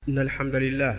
إن الحمد لله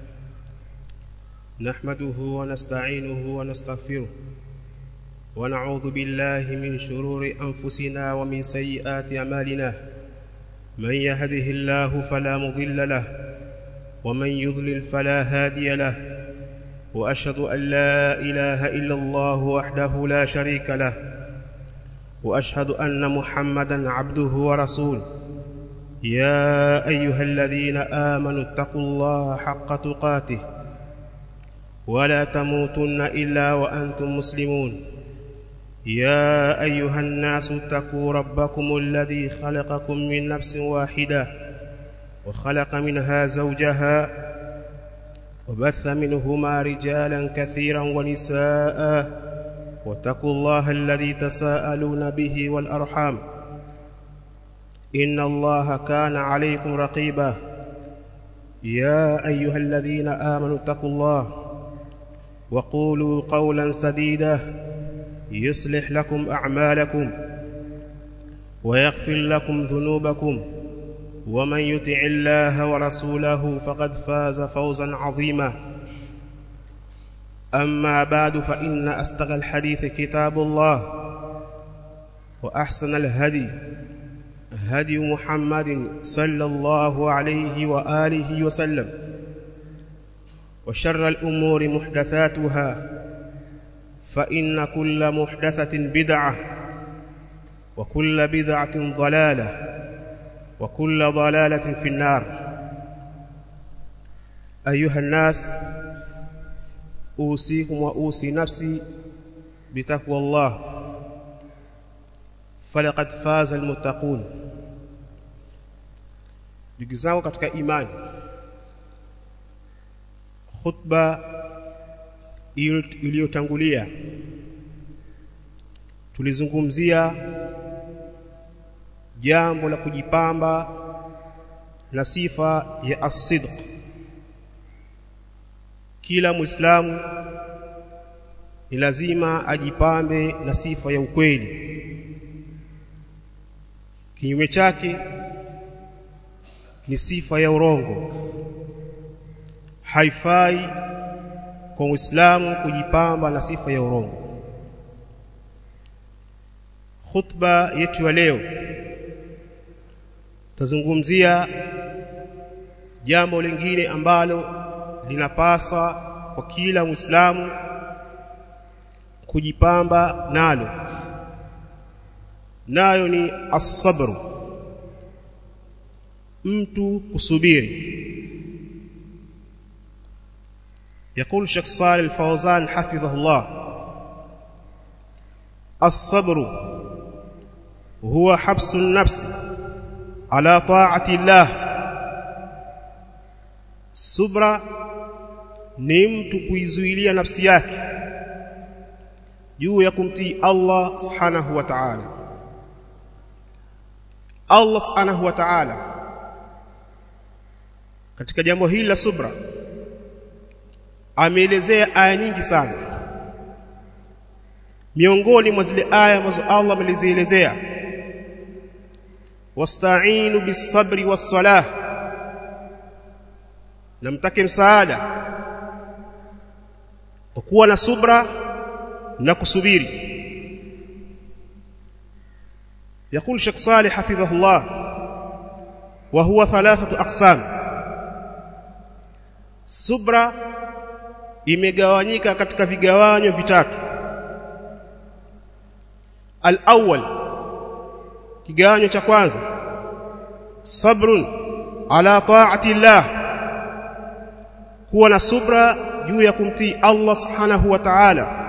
نحمده ونستعينه ونستغفره ونعوذ بالله من شرور أنفسنا ومن سيئات أعمالنا من يهده الله فلا مضل له ومن يضلل فلا هادي له وأشهد أن لا إله إلا الله وحده لا شريك له وأشهد أن محمدا عبده ورسوله يا أيها الذين آمنوا اتقوا الله حق تقاته ولا تموتن إلا وأنتم مسلمون يا أيها الناس اتقوا ربكم الذي خلقكم من نفس واحدة وخلق منها زوجها وبث منهما رجالا كثيرا ونساء واتقوا الله الذي تساءلون به والأرحام إن الله كان عليكم رقيبا يا أيها الذين آمنوا اتقوا الله وقولوا قولا سديدا يصلح لكم أعمالكم ويغفر لكم ذنوبكم ومن يطع الله ورسوله فقد فاز فوزا عظيما أما بعد فإن أستغى الحديث كتاب الله وأحسن الهدي هدي محمد صلى الله عليه وآله وسلم وشر الأمور محدثاتها فإن كل محدثة بدعة وكل بدعة ضلالة وكل ضلالة في النار أيها الناس أوصيكم وأوصي نفسي بتقوى الله فلقد فاز المتقون ndugu zangu katika imani khutba iliyotangulia tulizungumzia jambo la kujipamba na sifa ya as-sidq kila muislamu ni lazima ajipambe na sifa ya ukweli kinyume chake ni sifa ya urongo haifai kwa Muislamu kujipamba na sifa ya urongo khutba yetu ya leo tazungumzia jambo lingine ambalo linapasa kwa kila Muislamu kujipamba nalo nayo ni as-sabr mtu kusubiri يقول الشيخ صالح الفوزان حفظه الله الصبر هو حبس النفس على طاعة الله subra ni mtu kuizuilia nafsi yake juu ya kumtii Allah subhanahu wa ta'ala Allah subhanahu wa ta'ala katika jambo hili la subra ameelezea aya nyingi sana miongoni mwa zile aya ambazo Allah amezielezea wasta'inu bis-sabri was-salah na mtake msaada kwa kuwa na subra na kusubiri يقول شيخ صالح حفظه الله وهو ثلاثه اقسام subra imegawanyika katika vigawanyo vitatu al-awwal kigawanyo cha kwanza sabrun ala ta'ati Allah kuwa na subra juu ya kumtii Allah subhanahu wa ta'ala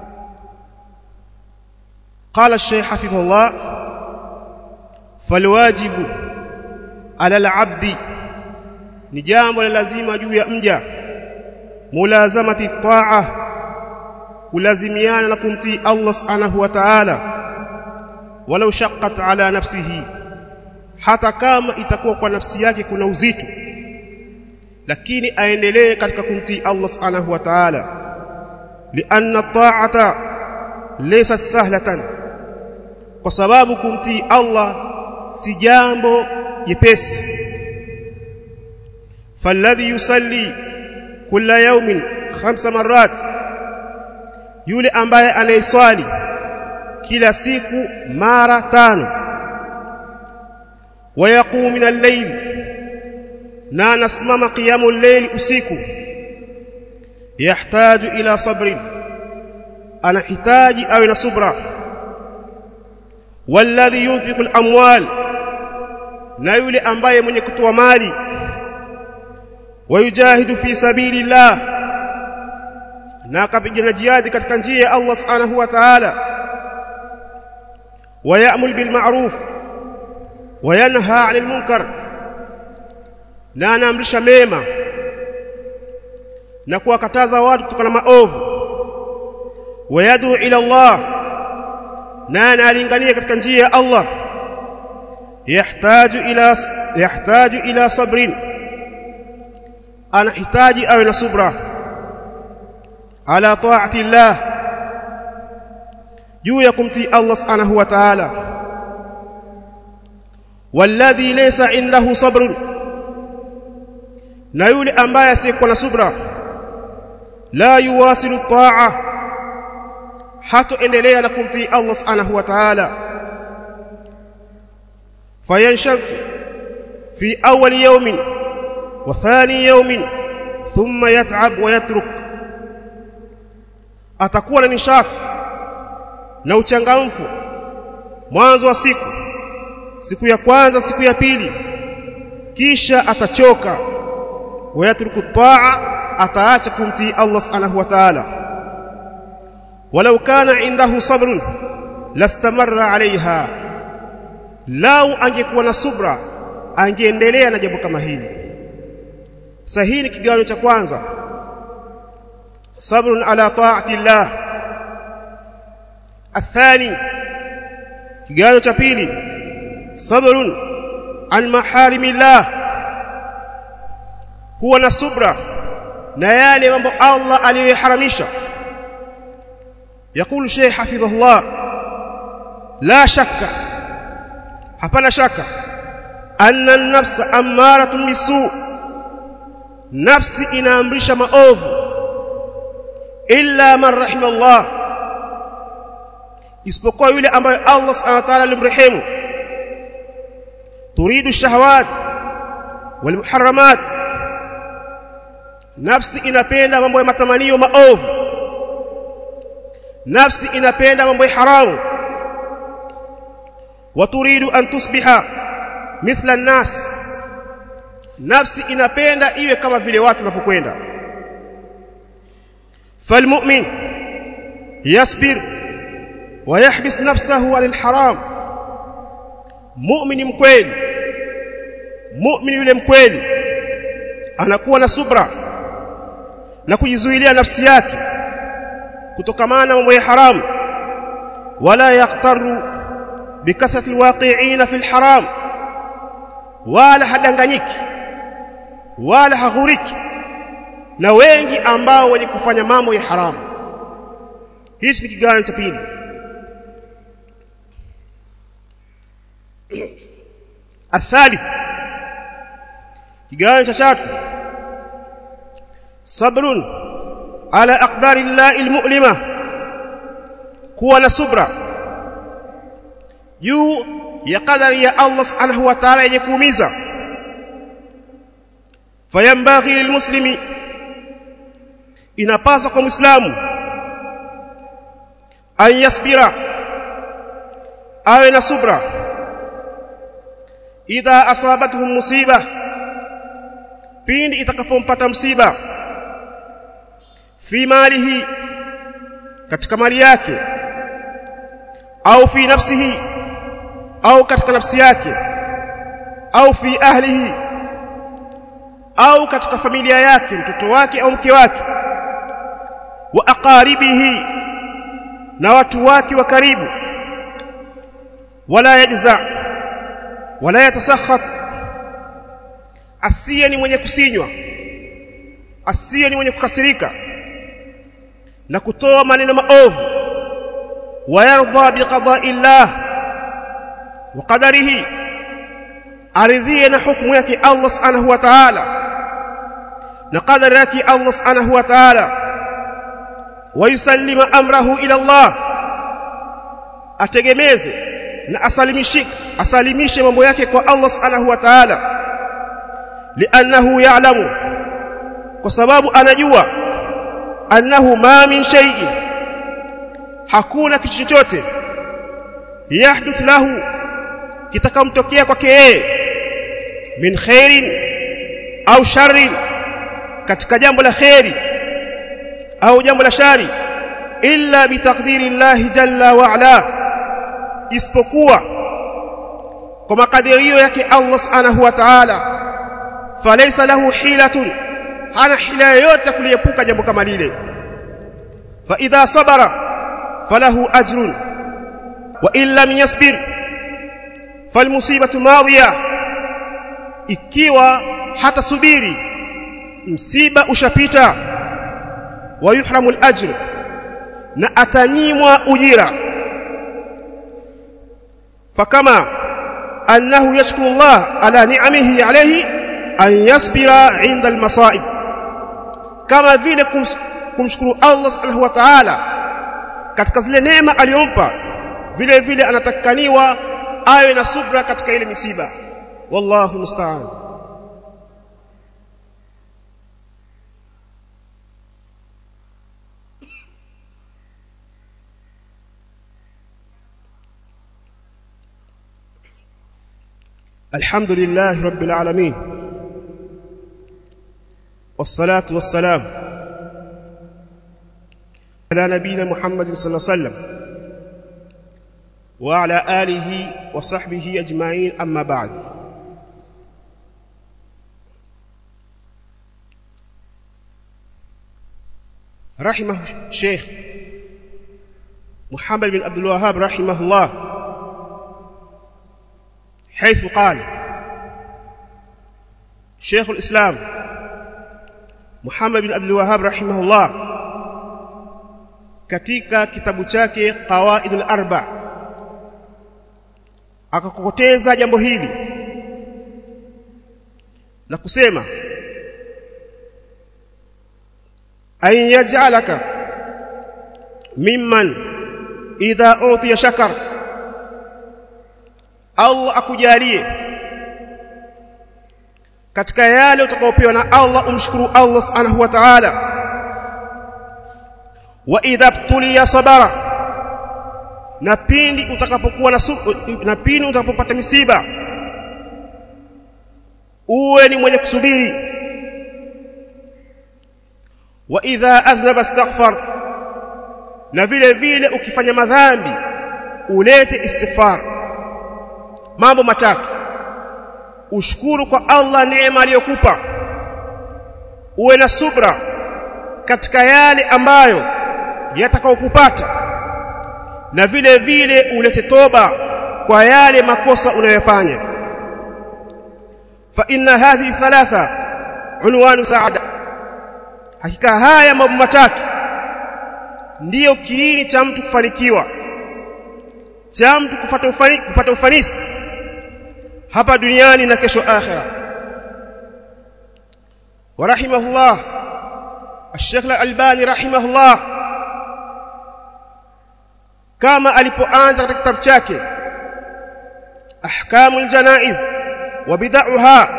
قال الشيخ حفظه الله فالواجب على العبد ni jambo la lazima juu ya mja mulazamati taa kulazimiana na kumtii Allah subhanahu wa ta'ala walau shaqqat ala nafsihi hata kama itakuwa kwa nafsi yake kuna uzito lakini aendelee katika kumtii Allah subhanahu wa ta'ala lianna ta'ata laysa sahlatan kwa sababu kumtii Allah si jambo jepesi falladhi yusalli kila yawmin khamsa marrat yule ambaye anayeswali kila siku mara tano wayaqumu min al-layl na anasimama qiyamu al-layl usiku yahtaju ila sabrin anahitaji awe na subra walladhi yunfiqu al-amwal na yule ambaye mwenye kutoa mali wayujahidu fi sabilillah na akapigana jihadi katika njia ya Allah subhanahu wa ta'ala ويأمل بالمعروف وينهى عن المنكر na anaamrisha mema na kuwakataza watu kutokana maovu wayadu ila Allah na analingania katika njia ya Allah yahtaju ila yahtaju ila sabrin anahitaji awe na subra ala taati Allah juu ya kumtii Allah subhanahu wa ta'ala walladhi laysa indahu sabrun na yule ambaye asiyekuwa na subra la yuwasilu ta'a hatoendelea na kumtii Allah subhanahu wa ta'ala fayanshatu fi awwal yawmin wa thani yawmin thumma yat'ab wa yatruk atakuwa na nishati na uchangamfu mwanzo wa siku siku ya kwanza siku ya pili kisha atachoka wayatruku taa ataacha kumtii Allah subhanahu wa ta'ala walau kana indahu sabrun lastamarra alaiha lau angekuwa na subra angeendelea na jambo kama hili sahihi ni kigawanyo cha kwanza sabrun ala taati llah الثاني kigawanyo cha pili sabrun an maharimillah huwa na subra na yale mambo Allah aliyoharamisha يقول شيخ حفظه الله لا شك hapana shaka anna an-nafsa ammaratun bisu nafsi inaamrisha maovu illa man rahimallah isipokuwa yule ambaye Allah subhanahu wa ta'ala alimrehemu turidu shahawat wal muharramat nafsi inapenda mambo ya matamanio maovu nafsi inapenda mambo ya haramu waturidu an tusbiha mithla an-nas nafsi inapenda iwe kama vile watu wanavyokwenda falmu'min yasbir ويحبس نفسه عن الحرام مؤمن mkweli mu'min yule mkweli anakuwa na subra na kujizuilia nafsi yake kutokamana na mambo ya haramu wala yaqtaru bikathrati alwaqi'ina fil haram wala hadanganyiki wala haghuriki na wengi ambao wenye kufanya mambo ya haramu hichi ni kigawanyo cha pili الثالث kigawanyo cha tatu sabrun ala aqdari llahi almu'lima kuwa na subra juu ya qadari ya Allah subhanahu wa ta'ala yenye kuumiza fayambaghi lilmuslimi inapasa kwa muislamu an yasbira awe na subra idha asabatuhum musiba pindi itakapompata msiba fi malihi katika mali yake au fi nafsihi au katika nafsi yake au fi ahlihi au katika familia yake mtoto wake au mke wake wa aqaribihi na watu wake wa karibu wala yajza wala yatasakhat asiye ni mwenye kusinywa asiye ni mwenye kukasirika na kutoa maneno maovu wayardha biqada'i llah wa qadarihi aridhie na hukumu yake Allah subhanahu wa ta'ala na qadari yake Allah subhanahu wa ta'ala wayusallima amrahu ila Allah ategemeze na asalimishe asalimishe mambo yake kwa Allah subhanahu wa ta'ala li'annahu ya'lamu kwa sababu anajua annahu ma min shay'in hakuna kitu chochote yahduth lahu kitakamtokea kwake yeye min khairin au sharrin katika jambo la khairi au jambo la shari illa bitaqdiri llahi jalla wa ala isipokuwa kwa makadirio yake Allah subhanahu wa ta'ala falaysa lahu hilatun hana hila yoyote kuliepuka jambo kama lile fa idha sabara falahu ajrun wa in lam yasbir falmusibatu madhiya ikiwa hata subiri msiba ushapita wa yuhramu al-ajr na atanyimwa ujira fakama annahu yashkuru Allah ala ni'amihi alayhi an yasbira 'inda al-masa'ib kama vile kumshukuru Allah subhanahu wa ta'ala katika zile neema aliyompa vile vile anatakaniwa awe na subra katika ile misiba wallahu musta'an الحمد لله رب العالمين والصلاة والسلام على نبينا محمد صلى الله عليه وسلم وعلى آله وصحبه أجمعين أما بعد رحمه الشيخ محمد بن عبد الوهاب رحمه الله حيث قال شيخ الإسلام محمد بن عبد الوهاب رحمه الله katika kitabu chake Qawaidul Arba akakokoteza jambo hili na kusema an yaj'alaka mimman idha utiya shakar Allah akujalie katika yale utakayopewa na Allah umshukuru Allah subhanahu wa ta'ala wa idha tuliya sabara na pindi utakapokuwa na na pindi utakapopata misiba uwe ni mwenye kusubiri wa idha adhnaba astaghfar na vile vile ukifanya madhambi ulete istighfar mambo matatu ushukuru kwa Allah neema aliyokupa uwe na subra katika yale ambayo yatakayokupata na vile vile ulete toba kwa yale makosa unayofanya fa inna hadhihi thalatha unwanu saada hakika haya mambo matatu ndiyo kiini cha mtu kufanikiwa cha mtu kupata ufanisi, kupata ufanisi hapa duniani na kesho akhira ورحمه الله الشيخ الألباني رحمه الله kama alipoanza katika kitabu chake ahkamul janaiz wa bid'aha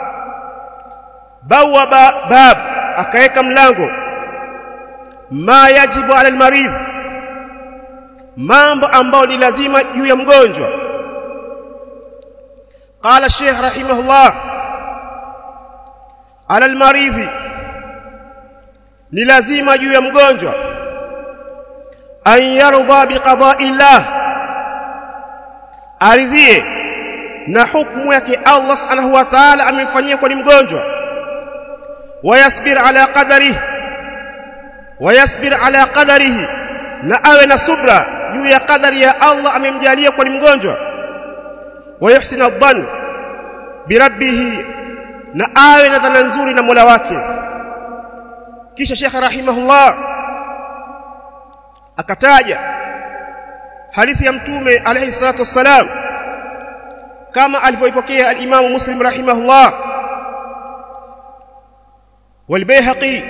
bawaba bab akaeka mlango ma yajibu ala almaridh mambo ambayo ni lazima juu ya mgonjwa قال الشيخ رحمه الله على المريض ni lazima juu ya mgonjwa an yarda biqada'i Allah aridhie na hukumu yake Allah subhanahu wa ta'ala amemfanyia kwa ni mgonjwa wayasbir ala qadarihi wayasbir ala qadarihi na awe na subra juu ya qadari ya Allah amemjalia kwa ni mgonjwa wayuhsina adh-dhann birabbih na awe na dhana nzuri na Mola wake kisha Sheikh rahimahullah akataja hadithi ya mtume alayhi salatu wassalam kama alivyoipokea al-Imam Muslim rahimahullah والبيهقي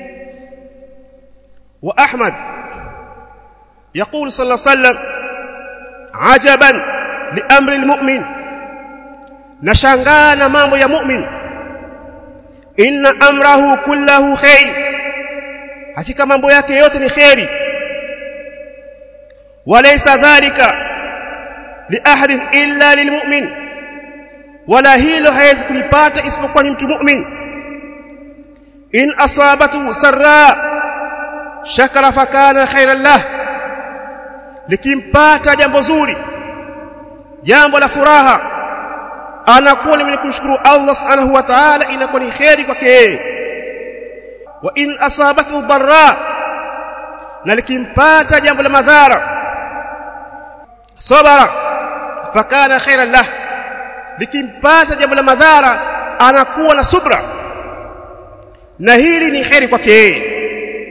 وأحمد يقول صلى الله عليه وسلم عجبا لأمر المؤمن نشانغانا مامو يا مؤمن إن أمره كله خير hakika mambo yake yote ni khairi walaysa dhalika li ahadin illa lilmu'min wala hilo haiwezi kulipata isipokuwa ni mtu mu'min in asabatu sarra shakara fakana khairan lah likimpata jambo zuri jambo la furaha anakuwa ni mwenye kumshukuru Allah subhanahu wa ta'ala inakuwa ni khairi kwake yeye wa in asabatu dharra na likimpata jambo la madhara sabara fakana khairan lah likimpata jambo la madhara anakuwa na subra na hili ni khairi kwake yeye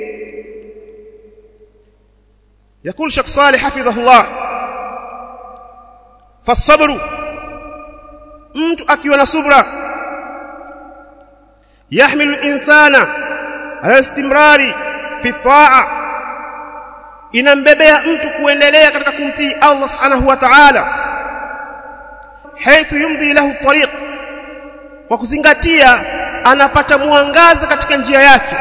يقول شيخ صالح حفظه الله فالصبر mtu akiwa na subra yahmilu insana ala istimrari fi taa inambebea mtu kuendelea katika kumtii Allah subhanahu wa ta'ala haithu yumdi lahu tariq kwa kuzingatia anapata mwangaza katika njia yake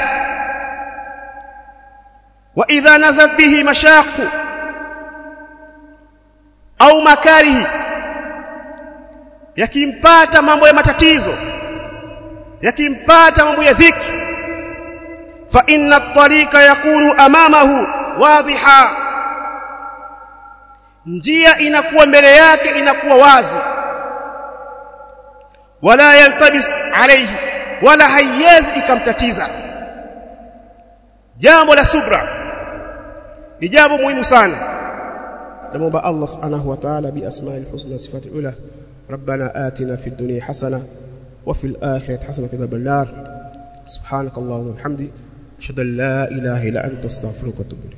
wa idha nazat bihi mashaqu au makarihi yakimpata mambo ya matatizo yakimpata mambo ya dhiki fa inna at-tariqa yakunu amamahu wadhiha njia inakuwa mbele yake inakuwa wazi wala yaltabis alayhi wala haiwezi ikamtatiza jambo la subra ni jambo muhimu sana namuomba Allah subhanahu wa ta'ala bi asma'il husna wa sifatil ula ربنا آتنا في الدنيا حسنة وفي الآخرة حسنة كذا النار سبحانك اللهم وبحمدك أشهد أن لا إله إلا أنت أستغفرك وأتوب إليك